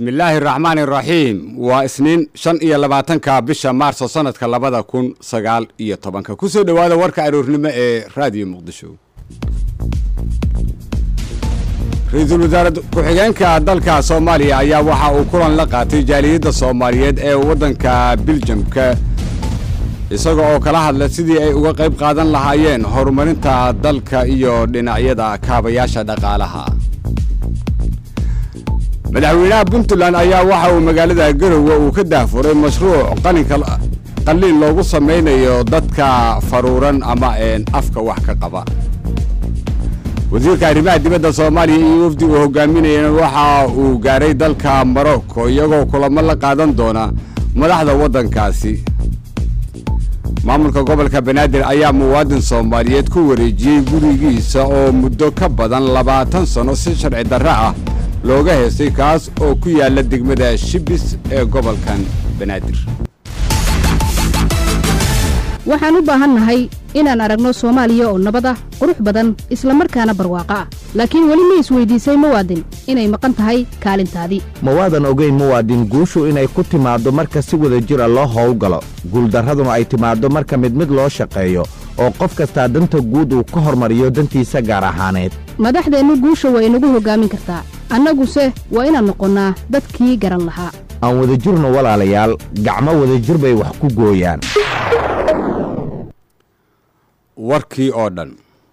bismillaahi raxmaan iraxiim waa isniin shan iyo labaatanka bisha maarso sanadka labada kun sagaal iyo tobanka kusoo dhowaada warka aroornimo ee raadiyo muqdisho ra-iisul wasaare ku-xigeenka dalka soomaaliya ayaa waxa uu kulan la qaatay jaaliyadda soomaaliyeed ee waddanka biljamka isaga oo kala hadla sidii ay uga qayb qaadan lahaayeen horumarinta dalka iyo dhinacyada kaabayaasha dhaqaalaha madaxweynaha puntland ayaa waxa uu magaalada garowe uu ka daafuray mashruuc qaninka qalliin loogu samaynayo dadka faruuran ama een afka wax ka qaba wasiirka arrimaha dibadda soomaaliya iyo wafdi uu hogaaminayana waxa uu gaaray dalka morocco iyagoo kulamo la qaadan doona madaxda waddankaasi maamulka gobolka banaadir ayaa muwaadin soomaaliyeed ku wareejiyey gurigiisa oo muddo ka badan labaatan sanno si sharci darre ah looga heestay kaas oo ku yaalla degmada shibis ee gobolkan banaadir waxaan u baahannahay inaan aragno soomaaliya oo nabad ah qurux badan isla markaana barwaaqo ah laakiin weli ma isweydiisay muwaadin inay maqan tahay kaalintaadii mawaadan ogeyn muwaadin guushu inay ku timaaddo marka si wada jira loo howlgalo guuldarraduna ay timaaddo marka mid mid loo shaqeeyo oo qof kastaa danta guud uu ka hormariyo dantiisa gaar ahaaneed madaxdeennu guusha waa inagu hoggaamin kartaa annaguse waa inaan noqonnaa dadkii garan lahaa aan wadajirno walaalayaal gacmo wadajir bay wax ku gooyaan warkii oo dhan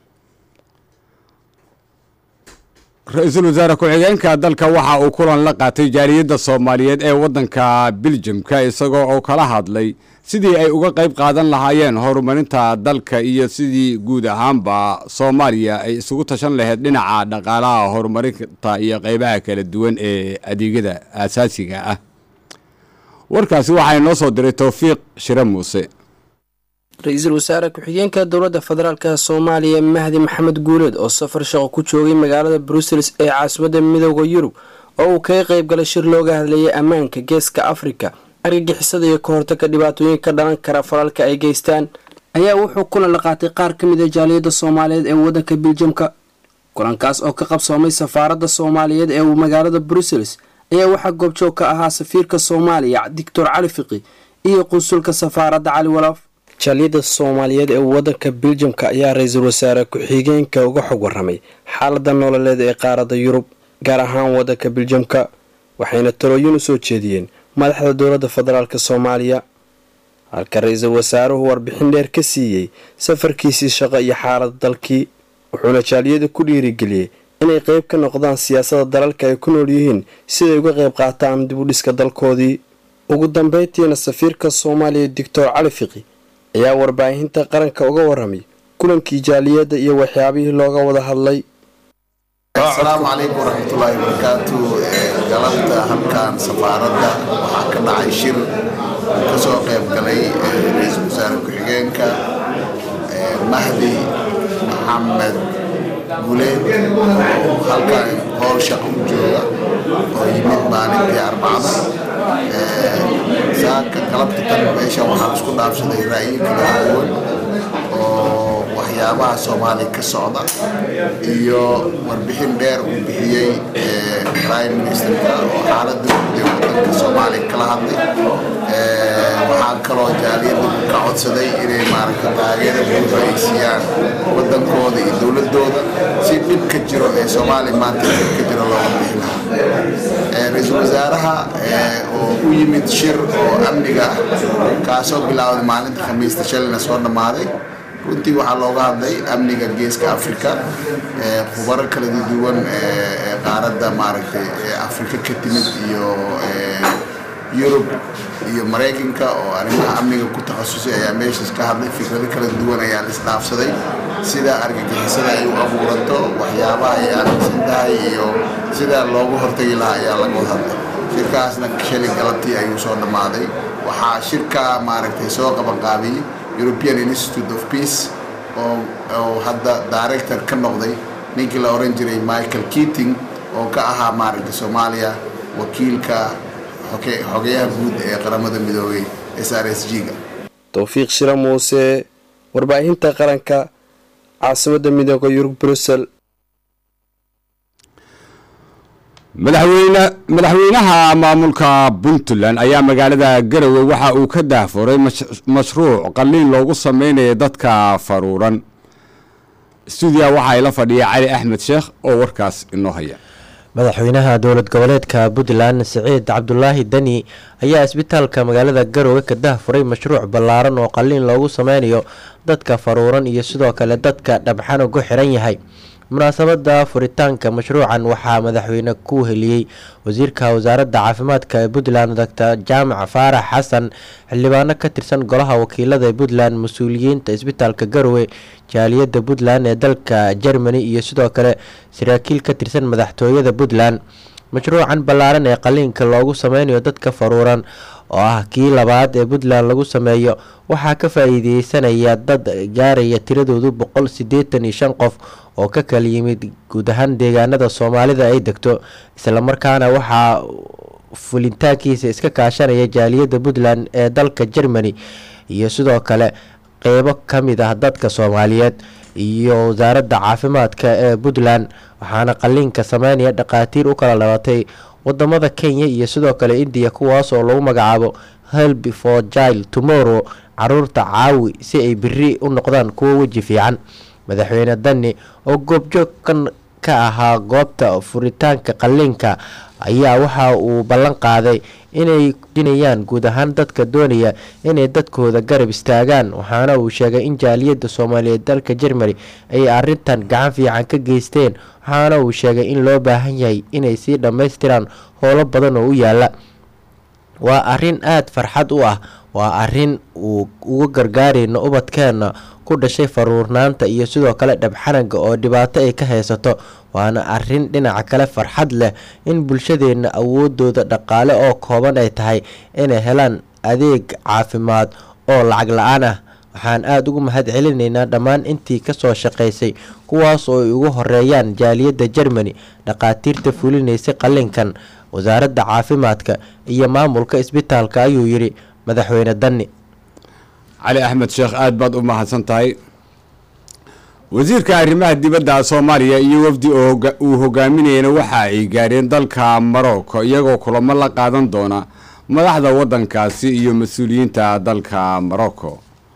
ra-iisul wasaare ku-xigeenka dalka waxa uu kulan la qaatay jaaliyadda soomaaliyeed ee waddanka biljamka isagoo oo kala hadlay sidii ay uga qayb qaadan lahaayeen horumarinta dalka iyo sidii guud ahaanba soomaaliya ay isugu tashan lahayd dhinaca dhaqaalaha horumarinta iyo qaybaha kala duwan ee adeegyada aasaasiga ah warkaasi waxaa inoo soo diray towfiiq shire muuse ra-iisul wasaare ku-xigeenka dowladda federaalk soomaaliya mahdi maxamed guuleed oo safar shaqo ku joogay magaalada brussels ee caasimadda midooda yurub oo uu kaga qayb galay shir looga hadlayay ammaanka geeska afrika argagixisada iyo ka hortagga dhibaatooyin ka dhalan kara falalka ay geystaan ayaa wuxuu kulan la qaatay qaar ka mid a jaaliyadda soomaaliyeed ee waddanka biljamka kulankaas oo ka qabsoomay safaaradda soomaaliyeed ee magaalada brussels ayaa waxaa goobjoog ka ahaa safiirka soomaaliya doctor cali fiqi iyo qunsulka safaaradda cali walaaf jaaliyadda soomaaliyeed ee waddanka biljamka ayaa ra-iisul wasaare ku-xigeenka uga xog waramay xaaladda nololeed ee qaaradda yurub gaar ahaan waddanka biljamka waxayna talooyin u soo jeediyeen madaxda dowladda federaalk soomaaliya halka ra-iisul wasaaruhu warbixin dheer ka siiyey safarkiisii shaqo iyo xaaladda dalkii wuxuuna jaaliyada ku dhiirigeliyey inay qeyb ka noqdaan siyaasadda dalalka ay ku nool yihiin siday uga qayb qaataan dib u dhiska dalkoodii ugu dambeyntiina safiirka soomaaliya doctor cali fiqi ayaa warbaahinta qaranka uga waramay kulankii jaaliyadda iyo waxyaabihii looga wada hadlay asalaamu calaykum waraxmatullaahi wabarakaatu galabta halkan safaaradda waxaa ka dhacay shir uu ka soo qayb galay ra-iisul wasaare ku-xigeenka mahdi maxamed guleed oo halkan howl shaqo u jooga oo yimid maalintii arbacada saaka galabta tan meeshan waxaan isku dhaafsaday ra'yi kala duwan oo waxyaabaha soomaaliya ka socda iyo warbixin dheer uu bixiyey prime ministerka oo xaaladda guud ee wadanka soomaaliya kala hadlay waxaa kaloo jaaliyadda ka codsaday inay maaragta taageero buuxa ay siiyaan wadankooda iyo dowladooda si dhibka jiro ee soomaaliya maanta dhibka jiro looga bixi lahaa ra-iisul wasaaraha oo u yimid shir oo amniga ah kaasoo bilaawday maalinta khamiista shalayna soo dhammaaday runtii waxaa looga hadlay amniga geeska afrika khubaro kala duwan qaaradda maaragtay afrika ka timid iyo yurub iyo maraykanka oo arrimaha amniga ku takhasusay ayaa meeshaas ka hadlay fikrado kala duwan ayaa la isdhaafsaday sida argagixisada ay u abuuranto waxyaabaha ay aaminsan tahay iyo sida loogu hortagi lahaa ayaa laga wada hadlay shirkaasna shalay galabtii ayuu soo dhammaaday waxaa shirka maaragtay soo qabanqaabiyey european institute of peace oo oo hadda director ka noqday ninkii la oran jiray michael keating oo ka ahaa maaragtay soomaaliya wakiilka xogeyaha guud ee qaramada midoobay s r s g ga towfiiq shira muuse warbaahinta qaranka caasimadda midooda yurub brussel madaxweyne madaxweynaha maamulka puntland ayaa magaalada garowe waxa uu ka daahfuray mashruuc qalliin loogu sameynayo dadka faruuran stuudiya waxaa ila fadhiya cali axmed sheekh oo warkaas inoo haya madaxweynaha dowlad goboleedka puntland siciid cabdulaahi deni ayaa isbitaalka magaalada garowe ka dahfuray mashruuc ballaaran oo qalliin loogu sameynayo dadka faruuran iyo sidoo kale dadka dhabxan ugu xiran yahay munaasabada furitaanka mashruucan waxaa madaxweyne ku heliyey wasiirka wasaaradda caafimaadka ee puntland doctor jaamac faarax xasan xildhibaano ka tirsan golaha wakiilada ee puntland mas-uuliyiinta isbitaalka garowe jaaliyadda puntland ee dalka germany iyo sidoo kale saraakiil ka tirsan madaxtooyada puntland mashruucan ballaaran ee qaliinka loogu sameynayo dadka faruuran oo ah kii labaad ee puntland lagu sameeyo waxaa ka faa-iideysanaya dad gaaraya tiradoodu boqol sideetan iyo shan qof oo ka kala yimid guud ahaan deegaanada soomaalida ay degto islamarkaana waxaa fulitaankiisa iska kaashanaya jaaliyadda puntland ee dalka germany iyo sidoo kale qeybo kamid ah dadka soomaaliyeed iyo wasaaradda caafimaadka ee puntland waxaana qaliinka sameynaya dhakhaatiir u kala dhalatay wadamada kenya iyo sidoo kale indiya kuwaas oo lagu magacaabo help for jile tomorrow caruurta caawi si ay beri u noqdaan kuwo weji fiican madaxweyne dani oo goobjoog kan ka ahaa goobta furitaanka qaliinka ayaa waxa uu ballan qaaday inay dinayaan guud ahaan dadka doonaya inay dadkooda garab istaagaan waxaana uu sheegay in jaaliyadda soomaaliyeed dalka germany ay arintan gacan fiican ka geysteen waxaana uu sheegay in loo baahan yahay inay sii dhammaystiraan howlo badan oo u yaala waa arin aada farxad u ah waa arin uu uga gargaarayno ubadkeenna ku dhashay faruurnaanta iyo sidoo kale dhabxanaga oo dhibaato ay ka haysato waana arin dhinaca kale farxad leh in bulshadeenna awoodooda dhaqaale oo kooban ay tahay inay helaan adeeg caafimaad oo lacag la-aan ah waxaan aada ugu mahad celinaynaa dhammaan intii kasoo shaqaysay kuwaas oo ay ugu horeeyaan jaaliyadda germany dhakhaatiirta fulinaysay qalinkan wasaaradda caafimaadka iyo maamulka isbitaalka ayuu yidhi madaxweyne dani cali axmed sheekh aada baad u mahadsan tahay wasiirka arrimaha dibadda soomaaliya iyo wafdi uu hogaaminayana waxa ay gaareen dalka marocco iyagoo kulamo la qaadan doona madaxda waddankaasi iyo mas-uuliyiinta dalka morocco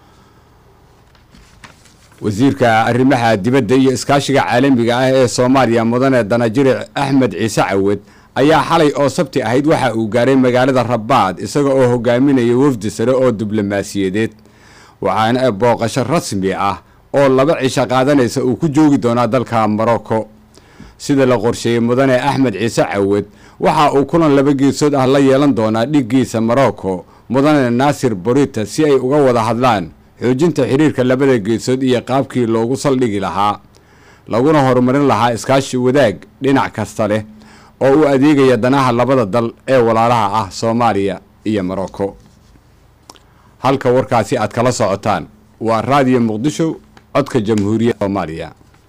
wasiirka arrimaha dibadda iyo iskaashiga caalamiga ah ee soomaaliya mudane danajiric axmed ciise cawed ayaa xalay oo sabti ahayd waxa uu gaaray magaalada rabaad isaga oo hogaaminaya wafdi sare oo diblomaasiyadeed waxaana booqasho rasmi ah oo laba cisho qaadanaysa uu ku joogi doonaa dalka morocco sida la qorsheeyey mudane axmed ciise cawed waxa uu kulan laba geesood ah la yeelan doonaa dhiggiisa morocco mudane naasir borita si ay uga wada hadlaan xoojinta xiriirka labada geesood iyo qaabkii loogu saldhigi lahaa laguna horumarin lahaa iskaashi wadaag dhinac kasta leh oo u adeegaya danaha labada dal ee walaalaha ah soomaaliya iyo morocco halka warkaasi aad kala socotaan waa raadiyo muqdisho codka jamhuuriyadda soomaaliya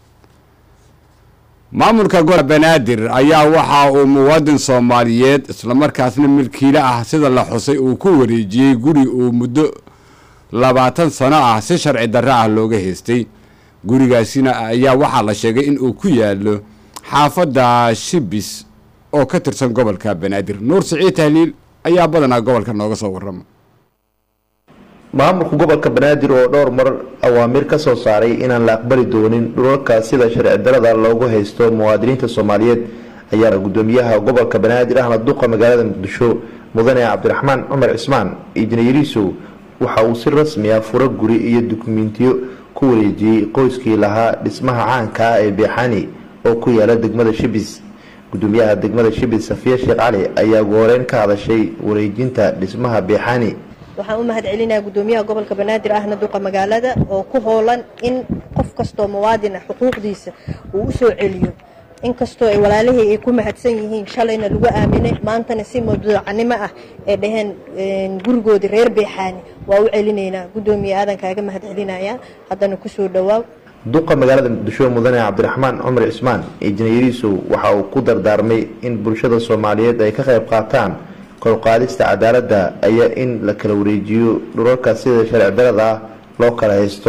maamulka gobolka banaadir ayaa waxa uu muwaadin soomaaliyeed islamarkaasna milkiile ah sida la xusay uu ku wareejiyey guri uu muddo labaatan sano ah si sharci darro ah looga haystay gurigaasina ayaa waxaa la sheegay in uu ku yaalo xaafadda shibis oo ka tirsan gobolka banaadir nuur siciid tahliil ayaa badanaa gobolka nooga soo warrama maamulka gobolka banaadir oo dhowr mar awaamiir ka soo saaray inaan la aqbali doonin dhulalka sida sharci darada loogu haysto muwaadiniinta soomaaliyeed ayaana gudoomiyaha gobolka banaadir ahna duqa magaalada muqdisho mudane cabdiraxmaan cumar cismaan ijnayariisow waxa uu si rasmi ah furo guri iyo dukumentiyo ku wareejiyey qoyskii lahaa dhismaha caanka ah ee beexani oo ku yaala degmada shibis gudoomiyaha degmada shibis safiya sheekh cali ayaa gooreyn ka hadashay wareejinta dhismaha beexani waxaan u mahad celinayaa gudoomiyaha gobolka banaadir ahna duqa magaalada oo ku hoolan in qof kastoo muwaadin ah xuquuqdiisa uu u soo celiyo inkastoo ay walaalihii ay ku mahadsan yihiin shalayna lagu aaminay maantana si mawduucanimo ah ee dhaheen gurigoodii reer beexaani waa u celinaynaa gudoomiye aadan kaaga mahad celinayaa haddana kusoo dhowaaw duqa magaalada muqdisho mudane cabdiraxmaan cumar cismaan injineeriisow waxa uu ku dardaarmay in bulshada soomaaliyeed ay ka qayb qaataan korqaadista cadaaladda ayaa in la kala wareejiyo dhulalka sida sharci darada ah loo kala haysto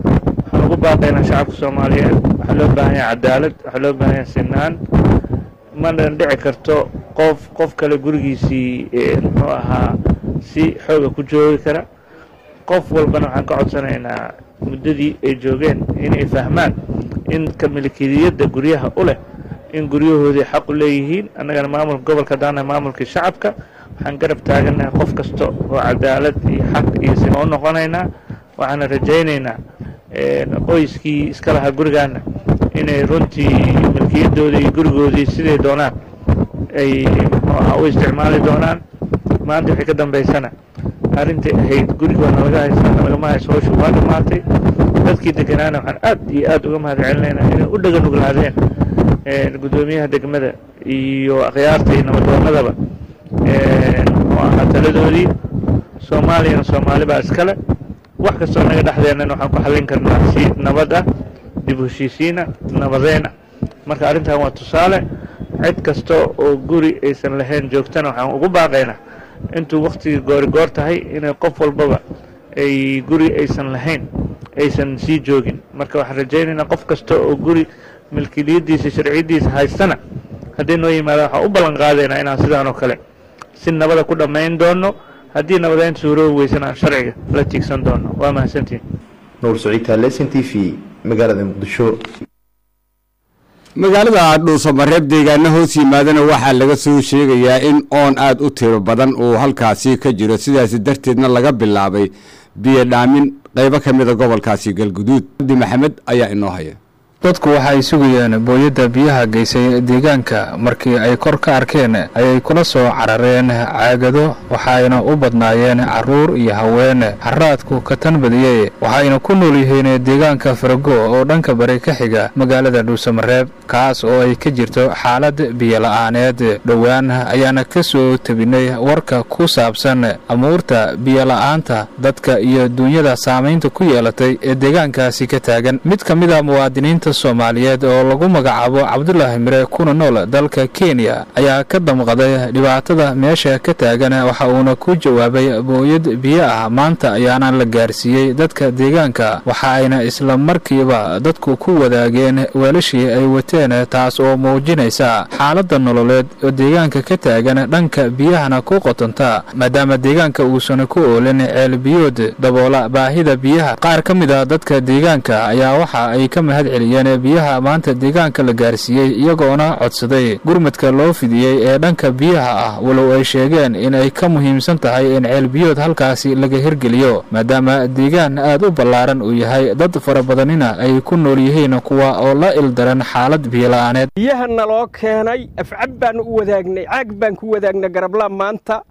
waxaan ugu baaqaynaa shacabka soomaaliyeed waxaa loo baahan yahay cadaalad waxaa loo baahan yahay sinaan mana dhici karto qof qof kale gurigiisii muxuu ahaa si xooga ku joogi kara qof walbana waxaan ka codsanaynaa muddadii ay joogeen inay fahmaan in ka milkiyadda guryaha u leh in guryahoodii xaq u leeyihiin annagana maamulka gobolka daana maamulkii shacabka waxaan garab taaganahay qof kasta oo cadaalad iyo xaq iyo sima u noqonaynaa waxaana rajaynaynaa qoyskii iska lahaa gurigaana inay runtii milkiyadoodii iyo gurigoodii siday doonaan ay muxuu ahaa u isticmaali doonaan maanta wixii ka dambaysana arrintai ahayd gurigoona laga haysta lagama hayso howsha waa dhammaatay dadkii deganaana waxaan aad iyo aad uga mahad celinaynaa inay u dhaga nuglaadeen guddoomiyaha degmada iyo akhyaarta iyo nabadoonadaba muxuu ahaa taladoodii soomaaliyana soomaali baa iskale wax kastoo naga dhexdeennana waxaan ku xallin karnaa si nabad ah dib heshiisiina nabadeyn ah marka arrintan waa tusaale cid kasta oo guri aysan lahayn joogtana waxaan ugu baaqaynaa intuu waktigii goori goor tahay inay qof walbaba ay guri aysan lahayn aysan sii joogin marka waxaan rajaynaynaa qof kasta oo guri milkiliyaddiisa sharciyaddiisa haystana haddii noo yimaada waxaan u ballan qaadaynaa inaan sidaan oo kale si nabada ku dhammayn doono haddii nabadeynta suuroobi weysan aan sharciga la tiigsan doono waa mahadsantiin nuur saciid taalesin t v magaalada muqdisho magaalada dhuusamareeb deegaana hoos yimaadana waxaa laga soo sheegayaa in oon aad u tiro badan uu halkaasi ka jiro sidaasi darteedna laga bilaabay biyo dhaamin qaybo ka mida gobolkaasi galguduud abdi maxamed ayaa inoo haya dadku waxay sugayeen booyadda biyaha geysay deegaanka markii ay kor ka arkeen ayay kula soo carareen caagado waxayna u badnaayeen carruur iyo haween haraadku ka tan badiyey waxayna ku nool yihiin deegaanka farago oo dhanka bari ka xiga magaalada dhuusamareeb kaas oo ay ka jirto xaalad biyola'aaneed dhowaan ayaana ka soo tebinay warka ku saabsan amuurta biyola'aanta dadka iyo duunyada saamaynta ku yeelatay ee deegaankaasi ka taagan mid ka mid a muwaadiniinta soomaaliyeed oo lagu magacaabo cabdulaahi mire kuna nool dalka kenya ayaa ka damqaday dhibaatada meesha ka taagan waxa uuna ku jawaabay booyad biyo ah maanta ayaana la gaarsiiyey dadka deegaanka waxa ayna isla markiiba dadku ku wadaageen weelashii ay wateen taas oo muujinaysa xaaladda nololeed oo deegaanka ka taagan dhanka biyahana ku qotonta maadaama deegaanka uusan ku oolin ceel biyood daboola baahida biyaha qaar ka mid a dadka deegaanka ayaa waxa ay ka mahad celiyeen biyaha maanta deegaanka la gaarsiiyey iyagoona codsaday gurmadka loo fidiyey ee dhanka biyaha ah walow ay sheegeen in ay ka muhiimsan tahay in ceelbiyood halkaasi laga hirgeliyo maadaama deegaan aad u ballaaran uu yahay dad fara badanina ay ku nool yihiin kuwa oo la ildaran xaalad biyola'aaneed biyaha naloo keenay afcab baanu u wadaagnay caag baan ku wadaagnay garabla maanta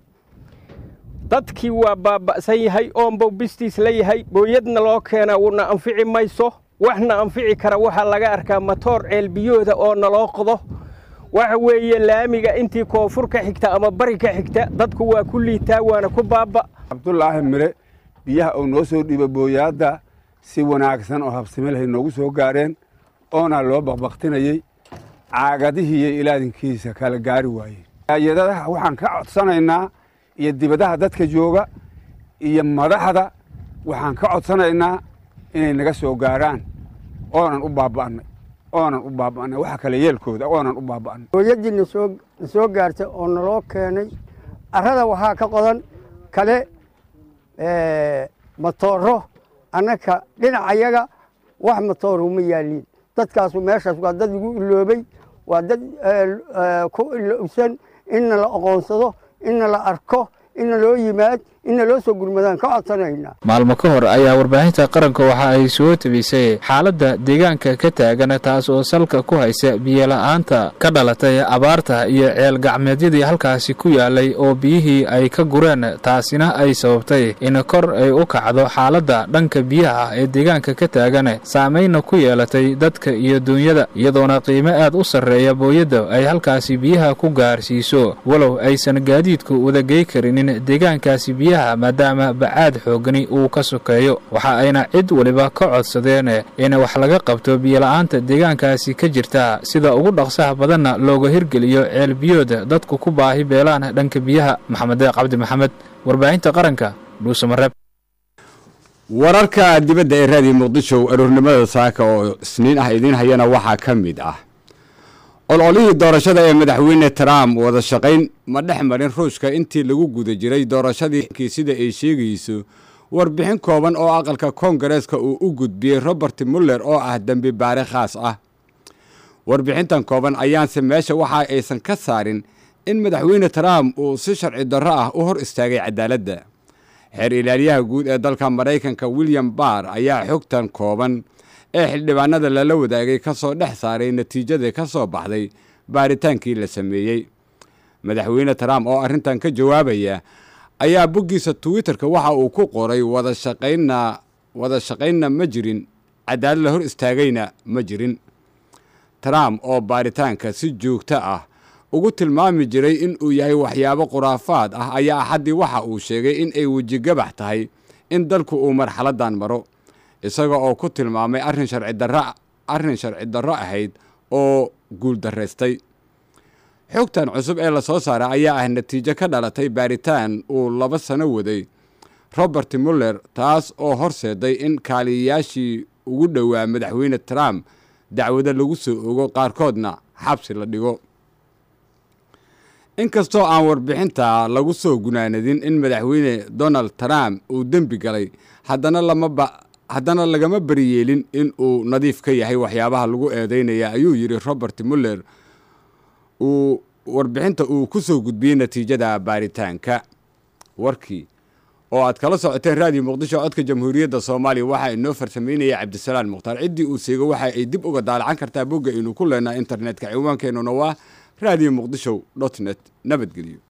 dadkii waa baaba'san yahay oonbow bistiis la yahay booyadna loo keenaa wuuna anfici mayso waxna anfici kara waxaa laga arkaa matoor ceelbiyooda oo naloo qodo waxa weeye laamiga intii koonfur ka xigta ama bari ka xigta dadku waa ku liitaa waana ku baaba cabdulaahi mire biyaha uu noo soo dhiiba booyaadda si wanaagsan oo habsime lahay noogu soo gaareen oona loo baqbaqtinayey caagadihii iyo ilaadinkiisa kala gaari waayeen hay-adadaha waxaan ka codsanaynaa iyo dibadaha dadka jooga iyo madaxda waxaan ka codsanaynaa inay naga soo gaaraan oonan u baaba'nay oonan u baaba'nay waxa kale yeelkooda oonan u baaba'nay hooyaddii nasoo na soo gaartay oo naloo keenay arrada waxaa ka qodan kale matooro annaka dhinacayaga wax matoor uma yaaliin dadkaasu meeshaas waa dad igu iloobay waa dad ku ilowsan inna la aqoonsado inna la arko inna loo yimaad inna loo soo gurmadaan ka codsanaynaa maalmo ka hor ayaa warbaahinta qaranka waxa ay soo tebisay xaaladda deegaanka ka taagan taas oo salka ku haysa biyola'aanta ka dhalatay abaarta iyo ceel gacmeedyadii halkaasi ku yaalay oo biyihii ay ka gureen taasina ay sababtay in kor ay u kacdo xaaladda dhanka biyaha ee deegaanka ka taagan saameynna ku yeelatay dadka iyo duunyada iyadoona qiimo aad u sarreeya booyadda ay halkaasi biyaha ku gaarsiiso walow aysan gaadiidku wadagey karinin deegaankaasi biyaha maadaama bacaad xoogani uu ka sokeeyo waxa ayna cid weliba ka codsadeen in wax laga qabto biyola'aanta deegaankaasi ka jirta sida ugu dhaqsaha badanna looga hirgeliyo ceelbiyooda dadku ku baahi beelaan dhanka biyaha maxamed deeq cabdi maxamed warbaahinta qaranka dhuusamareeb wararka dibadda ee raadiyo muqdisho aroornimada saaka oo isniin ah idiin hayana waxaa ka mid ah ololihii doorashada ee madaxweyne trump wada shaqayn ma dhex marin ruushka intii lagu guda jiray doorashadii sida ay sheegayso warbixin kooban oo aqalka koongareeska uu u gudbiyey robert muller oo ah dembi baare khaas ah warbixintan kooban ayaanse meesha waxa aysan ka saarin in madaxweyne trump uu si sharci darro ah u hor istaagay cadaaladda xeer ilaaliyaha guud ee dalka maraykanka william barr ayaa xogtan kooban ee xildhibaanada lala wadaagay ka soo dhex saaray natiijadii ka soo baxday baaritaankii la sameeyey madaxweyne trump oo arrintan ka jawaabaya ayaa boggiisa twitterka waxa uu ku qoray wada shaqaynna wada shaqaynna ma jirin cadaalad la hor istaagayna ma jirin trump oo baaritaanka si joogto ah ugu tilmaami jiray in uu yahay waxyaabo khuraafaad ah ayaa axaddii waxa uu sheegay in ay wejigabax tahay in dalku uu marxaladdan maro isaga oo ku tilmaamay arrin sharci darro arrin sharci darro ahayd oo guuldaraystay xogtan cusub ee la soo saaray ayaa ah natiijo ka dhalatay baaritaan uu laba sano waday robert muller taas oo horseeday in kaaliyayaashii ugu dhowaa madaxweyne trump dacwado lagu soo ogo qaarkoodna xabsi la dhigo inkastoo aan warbixinta lagu soo gunaanadin in madaxweyne donald trump uu dembi galay haddana lamaba haddana lagama bariyeelin in uu nadiif ka yahay waxyaabaha lagu eedeynaya ayuu yidhi robert muller uu warbixinta uu ku soo gudbiyey natiijada baaritaanka warkii oo aad kala socoteen raadiyo muqdisho codka jamhuuriyadda soomaaliya waxaa inoo farsameynaya cabdisalaan mukhtaar ciddii uu seego waxa ay dib uga daalacan kartaa bogga aynu ku leenaha internetka ciwaankeenuna waa raadiyo muqdishow dot net nabadgelyo